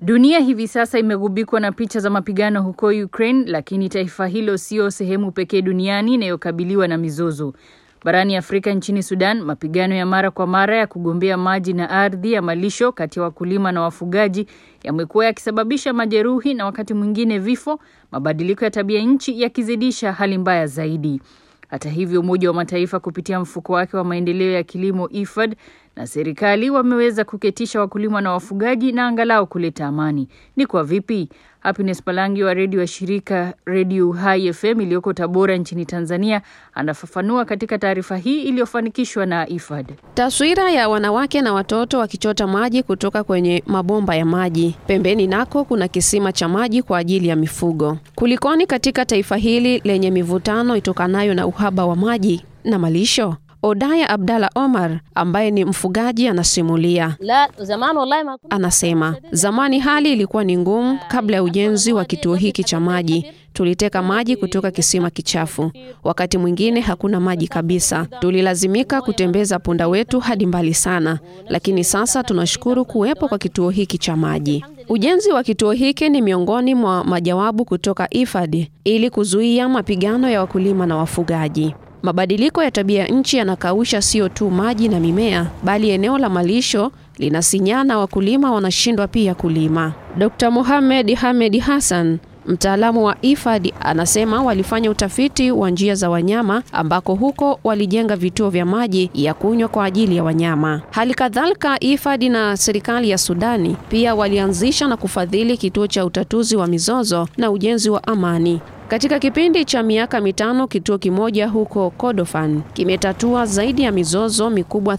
Dunia hivi sasa imegubikwa na picha za mapigano huko Ukraine, lakini taifa hilo sio sehemu pekee duniani inayokabiliwa na mizozo. Barani Afrika, nchini Sudan, mapigano ya mara kwa mara ya kugombea maji na ardhi ya malisho kati ya wakulima na wafugaji yamekuwa yakisababisha majeruhi na wakati mwingine vifo, mabadiliko ya tabia nchi yakizidisha hali mbaya zaidi. Hata hivyo, Umoja wa Mataifa kupitia mfuko wake wa maendeleo ya kilimo IFAD na serikali wameweza kuketisha wakulima na wafugaji na angalau kuleta amani. Ni kwa vipi? Happiness Palangi wa redio wa shirika Redio Hai FM iliyoko Tabora nchini Tanzania anafafanua katika taarifa hii iliyofanikishwa na IFAD. Taswira ya wanawake na watoto wakichota maji kutoka kwenye mabomba ya maji. Pembeni nako kuna kisima cha maji kwa ajili ya mifugo. Kulikoni katika taifa hili lenye mivutano itokanayo na uhaba wa maji na malisho? Odaya Abdalla Omar ambaye ni mfugaji anasimulia. La, zamani wallahi ma Anasema zamani hali ilikuwa ni ngumu. Kabla ya ujenzi wa kituo hiki cha maji, tuliteka maji kutoka kisima kichafu. Wakati mwingine hakuna maji kabisa, tulilazimika kutembeza punda wetu hadi mbali sana, lakini sasa tunashukuru kuwepo kwa kituo hiki cha maji. Ujenzi wa kituo hiki ni miongoni mwa majawabu kutoka IFAD ili kuzuia mapigano ya wakulima na wafugaji. Mabadiliko ya tabia nchi yanakausha sio tu maji na mimea, bali eneo la malisho linasinyana, wakulima wanashindwa pia kulima. Dr. Mohamed Hamed Hassan mtaalamu wa IFAD anasema walifanya utafiti wa njia za wanyama ambako huko walijenga vituo vya maji ya kunywa kwa ajili ya wanyama. Hali kadhalika, IFAD na serikali ya Sudani pia walianzisha na kufadhili kituo cha utatuzi wa mizozo na ujenzi wa amani. Katika kipindi cha miaka mitano, kituo kimoja huko Kordofan kimetatua zaidi ya mizozo mikubwa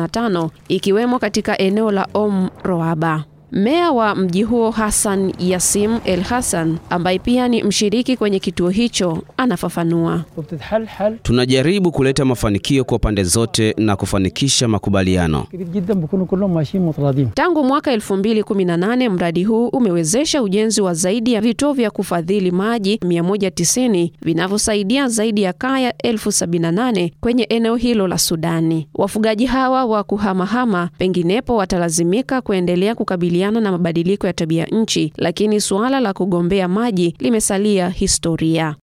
35 ikiwemo katika eneo la Om Roaba. Meya wa mji huo Hassan Yasim El Hassan, ambaye pia ni mshiriki kwenye kituo hicho, anafafanua. وبتتحل حل Tunajaribu kuleta mafanikio kwa pande zote na kufanikisha makubaliano. كبير جدا بيكونوا كلهم ماشيين متراضين Tangu mwaka 2018 mradi huu umewezesha ujenzi wa zaidi ya vituo vya kufadhili maji 190 vinavyosaidia zaidi ya kaya elfu 78 kwenye eneo hilo la Sudani. Wafugaji hawa wa kuhamahama penginepo watalazimika kuendelea kukabiliana na mabadiliko ya tabia nchi, lakini suala la kugombea maji limesalia historia.